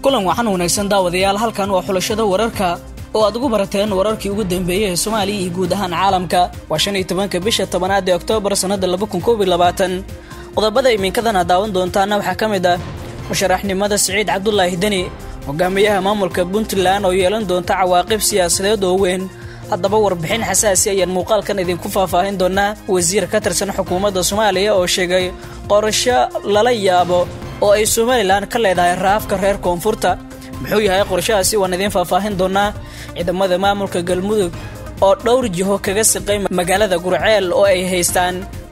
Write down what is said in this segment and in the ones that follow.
kulan waxaan wanaagsan daawadayaal halkan waa xulashada wararka oo aad ugu barateen wararkii ugu dambeeyey ee soomaaliya iyo guud ahaan caalamka waa shan iyo tobanka bisha tobanaad ee oktoobar sannada laba kun koob iyo labaatan qodobada iminkadan aad daawan doontaana waxaa ka mid ah musharaxnimada siciid cabdulaahi deni hogaamiyaha maamulka puntland oo yeelan doonta cawaaqib siyaasadeed oo weyn haddaba warbixin xasaasi ayaan muuqaalkan idinku faahfaahin doonaa wasiir ka tirsan xukuumadda soomaaliya oo sheegay qorasho lala yaabo oo ay somalilan ka leedahay raafka reer koonfurta muxuu yahay qorshahaasi waan idiin faahfaahin doonaa ciidamada maamulka galmudug oo dhowr jiho kaga siqay magaalada gurceel oo ay haystaan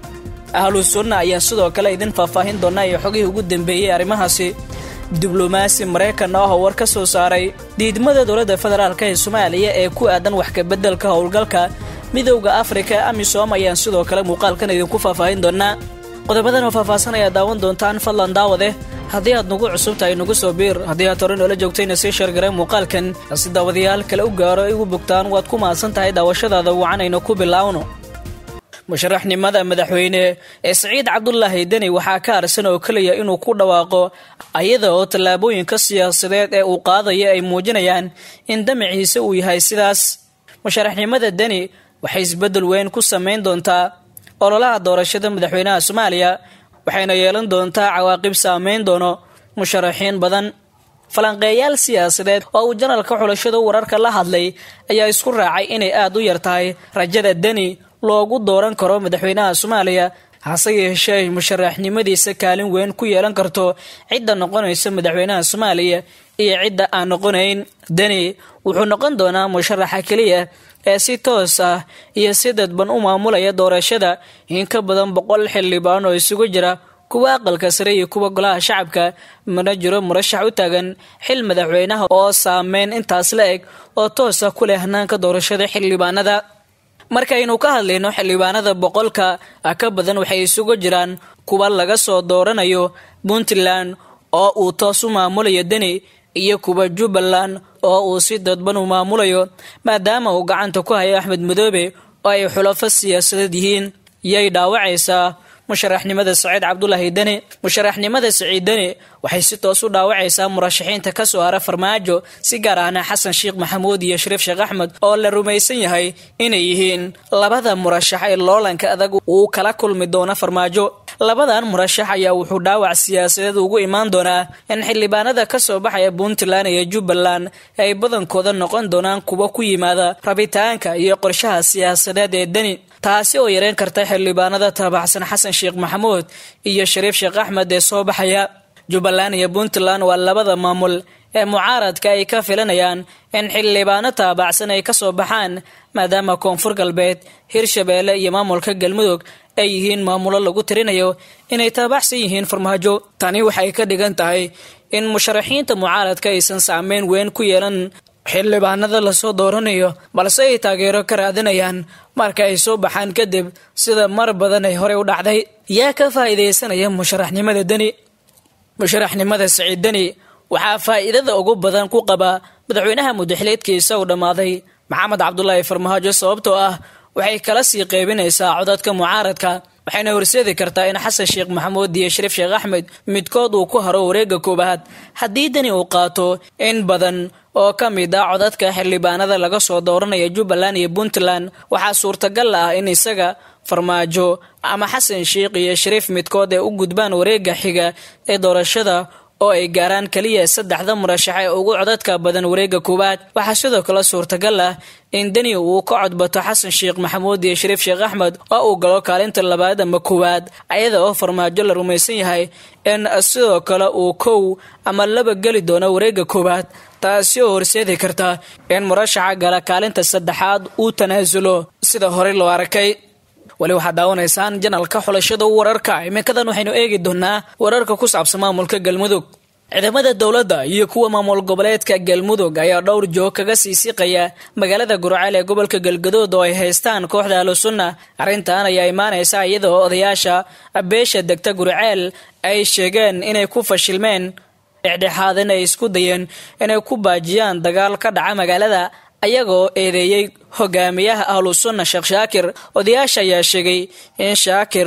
ahlu sunna ayaa sidoo kale idin faahfaahin doonaa iyo xogihii ugu dambeeyey arrimahaasi diblomaasi maraykan ah oo war ka soo saaray diidmada dowladda federaalk ee soomaaliya ee ku aadan wax kabeddelka howlgalka midowda afrika amisom ayaan sidoo kale muuqaalkan idinku faahfaahin doonaa qodobadan oo faahfaahsan ayaad daawan doontaan fadlan daawade haddii aad nagu cusub tahay nagu soo biir haddii aad hore noola joogtayna sii sheergareen muuqaalkan si daawadayaal kale u gaaro ay ugu bogtaan waad ku mahadsan tahay daawashadaada wacanayna ku bilaawno musharaxnimada madaxweyne ee siciid cabdulaahi deni waxaa ka harsan oo keliya inuu ku dhawaaqo ayada oo tallaabooyinka siyaasadeed ee uu qaadaya ay muujinayaan in damaciisa uu yahay sidaas musharaxnimada deni waxay isbeddel weyn ku samayn doontaa ololaha doorashada madaxweynaha soomaaliya waxayna yeelan doontaa cawaaqib saameyn doono musharaxiin badan falanqeeyaal siyaasadeed oo uu janalka xulashada wararka la hadlay ayaa isku raacay inay aada u yar tahay rajada deni loogu dooran karo madaxweynaha soomaaliya hase yeeshee ay musharaxnimadiisa kaalin weyn ku yeelan karto cidda noqonaysa madaxweynaha soomaaliya iyo cidda aan noqonayn deni wuxuu noqon doonaa musharaxa keliya ee si toos ah iyo si dadban u maamulaya doorashada in ka badan boqol xildhibaan oo isugu jira kuwa aqalka sare iyo kuwa golaha shacabka mana jiro murashax u taagan xil madaxweynaha oo saameyn intaas la eg oo toos ah ku leh hanaanka doorashada xildhibaanada markaynu ka hadlayno xildhibaanada boqolka ka badan waxay isugu jiraan kuwa laga soo dooranayo puntland oo uu toos u maamulayo deni iyo kuwa jubbaland oo uu si dadban u maamulayo maadaama uu gacanta ku hayo axmed madoobe oo ay xulafo siyaasadeed yihiin yay dhaawacaysaa musharaxnimada saciid cabdulaahi deni musharaxnimada saciid deni waxay si toos u dhaawacaysaa murashaxiinta ka soo hara farmaajo si gaar ahna xasan sheekh maxamuud iyo shariif sheekh axmed oo la rumaysan yahay inay yihiin labada murashax ee loolanka adag uu kala kulmi doono farmaajo labadan murashax ayaa wuxuu dhaawac siyaasadeed ugu imaan doonaa in xildhibaanada ka soo baxaya puntland iyo jubbaland ay badankooda noqon doonaan kuwa ku yimaada rabitaanka iyo qorshaha siyaasadeed ee deni taasi oo yareyn karta xildhibaanada taabacsan xasan sheekh maxamuud iyo shariif sheekh axmed ee soo baxaya jubbaland iyo puntland waa labada maamul ee mucaaradka ay ka filanayaan in xildhibaano taabacsan ay kasoo baxaan maadaama koonfur galbeed hirshabeelle iyo maamulka galmudug ay yihiin maamulo lagu tirinayo inay taabacsan yihiin farmaajo tani waxay ka dhigan tahay in musharaxiinta mucaaradka aysan saameyn weyn ku yeelan xildhibaanada lasoo dooranayo balse ay taageero ka raadinayaan marka ay soo baxaan kadib sida mar badan ay horey u dhacday yaa ka faa'iidaysanaya musharaxnimada deni musharaxnimada siciid deni waxaa faa'iidada ugu badan ku qaba madaxweynaha mudaxileedkiisa uu dhammaaday maxamed cabdulaahi farmaajo sababtoo ah waxay kala sii qeybinaysaa codadka mucaaradka waxayna horseedi kartaa in xasan sheekh maxamuud iyo shariif sheekh axmed midkood uu ku haro wareegga koowaad haddii deni uu qaato in badan oo ka mid ah codadka xildhibaanada laga soo dooranaya jubbaland iyo puntland waxaa suurtagal ah in isaga farmaajo ama xasan sheekh iyo shariif midkood ee u gudbaan wareegga xiga ee doorashada oo ay gaaraan keliya saddexda murashax ee ugu codadka badan wareegga koowaad waxaa sidoo kale suurtagal ah in deni uu ka codbato xasan sheekh maxamuud iyo shariif sheekh axmed oo uu galo kaalinta labaad ama koowaad ayada oo farmaajo la rumaysan yahay in sidoo kale uu kow ama laba geli doono wareegga koowaad taasi oo horseedi karta in murashaxa gala kaalinta saddexaad uu tanaasulo sida horey loo arkay weli waxaad daawanaysaan janalka xulashada wararka iminkadan waxaynu eegi doonaa wararka ku saabsan maamulka galmudug ciidamada dowladda iyo kuwa maamul goboleedka galmudug ayaa dhowr joog kaga sii siqaya magaalada gurceel ee gobolka galgadood oo ay haystaan kooxda ahlusunna arrintan ayaa imaanaysa iyadoo odayaasha beesha degta gurceel ay sheegeen inay ku fashilmeen dhexdhexaadin ay isku dayeen inay ku baajiyaan dagaal ka dhaca magaalada ayagoo eedeeyey hogaamiyaha ahlu sunna sheekh shaakir odayaasha ayaa sheegay in shaakir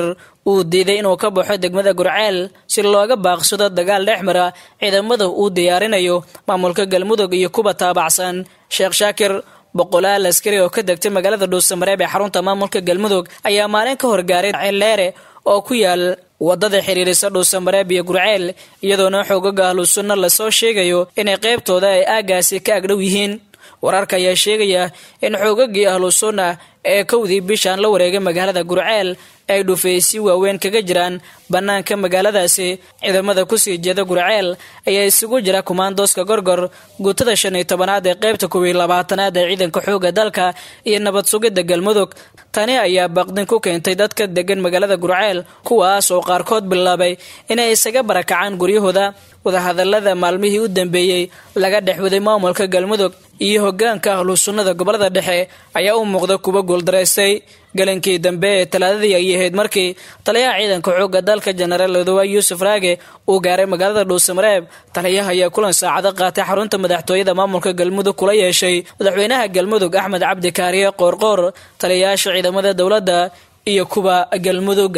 uu diiday inuu ka baxo degmada gurceel si looga baaqsado dagaal dhex mara ciidamada uu diyaarinayo maamulka galmudug iyo kuwa taabacsan sheekh shaakir boqolaal askari oo ka degtay magaalada dhuusamareeb ee xarunta maamulka galmudug ayaa maalin ka horgaaray ceelleere oo ku yaal wadada xiriirisa dhuusamareeb iyo gurceel iyadoona xoogaga ahlu sunna lasoo sheegayo inay qaybtooda ay aagaasi ka agdhow yihiin wararka ayaa sheegaya in xoogagii ahlu sunna ee kowdii bishaan la wareegay magaalada gurceel ay dhufaysi waaweyn kaga jiraan bannaanka magaaladaasi ciidamada kusii jeeda gurceel ayaa isugu jira kumaandooska gorgor guutada shan iyo tobanaad ee qaybta kuwiyi labaatanaad ee ciidanka xooga dalka iyo nabad sugidda galmudug tani ayaa baqdin ku keentay dadka degan magaalada gurceel kuwaas oo qaarkood bilaabay inay isaga barakacaan guryahooda wadahadalada maalmihii u dambeeyey laga dhex waday maamulka galmudug iyo hogaanka ahlu sunnada gobolada dhexe ayaa u muuqda kuwa guuldaraystay galankii dambe ee talaadadii ay ahayd markii taliyaha ciidanka xooga dalka jenaraal odowa yuusuf raage uu gaaray magaalada dhuusamareeb taliyaha ayaa kulan saacado qaatay xarunta madaxtooyada maamulka galmudug kula yeeshay madaxweynaha galmudug axmed cabdi kaariye qoorqoor taliyayaasha ciidamada dowladda iyo kuwa galmudug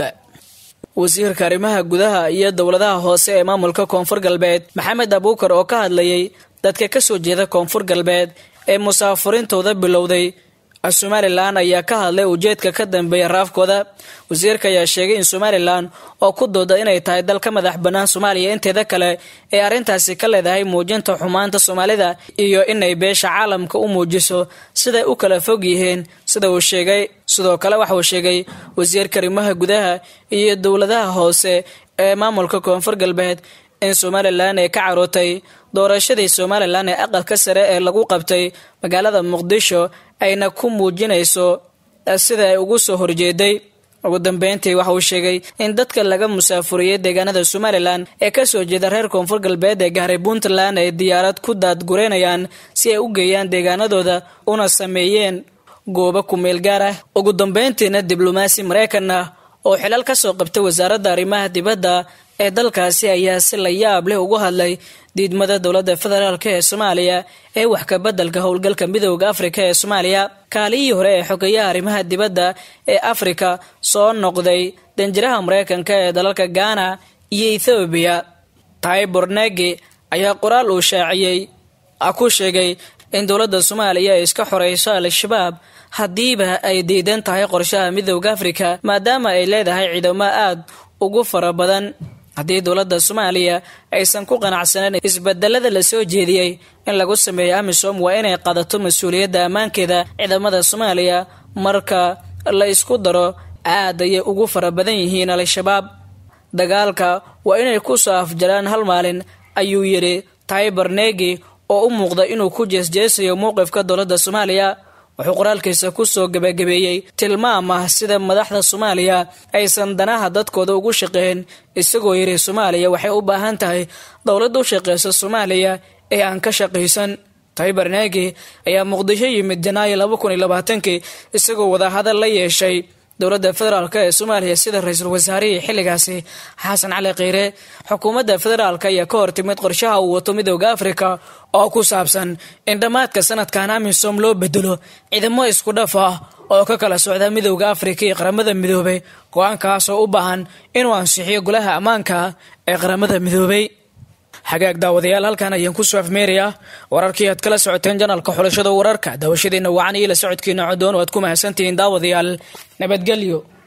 wasiirka arrimaha gudaha iyo dowladaha hoose ee maamulka koonfur galbeed maxamed abuukar oo ka hadlayay dadka kasoo jeeda koonfur galbeed ee musaafurintooda bilowday somalilan ayaa ka hadlay ujeedka ka dambeeya raafkooda wasiirka ayaa sheegay in somalilan oo ku dooda inay tahay dal ka madax bannaan soomaaliya inteeda kale ee arrintaasi ka leedahay muujinta xumaanta soomaalida iyo inay beesha caalamka u muujiso siday u kala fog yihiin sida uu sheegay sidoo kale waxa uu sheegay wasiirka arrimaha gudaha iyo dowladaha hoose ee maamulka koonfur galbeed in somalilan ay ka carootay doorashadii somalilan ee aqalka sare ee lagu qabtay magaalada muqdisho ayna ku muujinayso sida ay ugu soo horjeeday ugu dambeyntii waxa uu sheegay in dadka laga musaafuriyey deegaanada somalilan ee kasoo jeeda reer koonfur galbeed ee gaaray puntland ay diyaarad ku daadgureynayaan si ay u geeyaan deegaanadooda una sameeyeen goobo kumeel gaar ah ugu dambeyntiina diblomaasi maraykan ah oo xilal kasoo qabtay wasaaradda arrimaha dibadda ee dalkaasi ayaa si la yaab leh ugu hadlay diidmada dowladda federaalk ee soomaaliya ee wax ka beddelka howlgalka midooda afrika ee soomaaliya kaalihii hore ee xogeyaha arrimaha dibadda ee afrika soo noqday danjiraha maraykanka ee dalalka gaana iyo ethoobiya taybor negi ayaa qoraal uu shaaciyey ku sheegay in dowladda soomaaliya ay iska xoreyso al-shabaab haddiiba ay diidan tahay qorshaha midooda afrika maadaama ay leedahay ciidamo aada ugu fara badan haddii dowladda soomaaliya aysan ku qanacsaneyn isbedelada la soo jeediyey in lagu sameeyo amisom waa inay qadato mas-uuliyadda ammaankeeda ciidamada soomaaliya marka la isku daro aad ayay ugu fara badan yihiin al-shabaab dagaalka waa inay ku soo afjaraan hal maalin ayuu yidhi taybar negi oo u muuqda inuu ku jeesjeesayo mowqifka dowladda soomaaliya wuxuu qoraalkiisa kusoo gabagabeeyey tilmaam ah sida madaxda soomaaliya aysan danaha dadkooda ugu shaqeyn isagoo yidhi soomaaliya waxay u baahan tahay dowlad u shaqeysa soomaaliya ee aan ka shaqaysan taybar negi ayaa muqdisho yimid janaayo laba kun iyo labaatankii isagoo wadahadal la yeeshay dowladda federaalk ee soomaaliya sida ra-iisul wasaarihii xilligaasi xasan cali kheyre xukuumadda federaalk ayaa ka hortimid qorshaha uu wato midooda afrika oo ku saabsan in dhammaadka sanadkan amisom loo bedelo ciidamo isku dhaf ah oo ka kala socda midooda afrika iyo qaramada midoobay go-aankaasoo u baahan inuu ansixiyo golaha ammaanka ee qaramada midoobay xagaag daawadayaal halkan ayaan ku soo afmeerayaa wararkii aad kala socoteen janalka xulashada wararka daawashadiina wacan iyo la socodkiina codoon oo aad ku mahadsantihiin daawadayaal nabadgelyo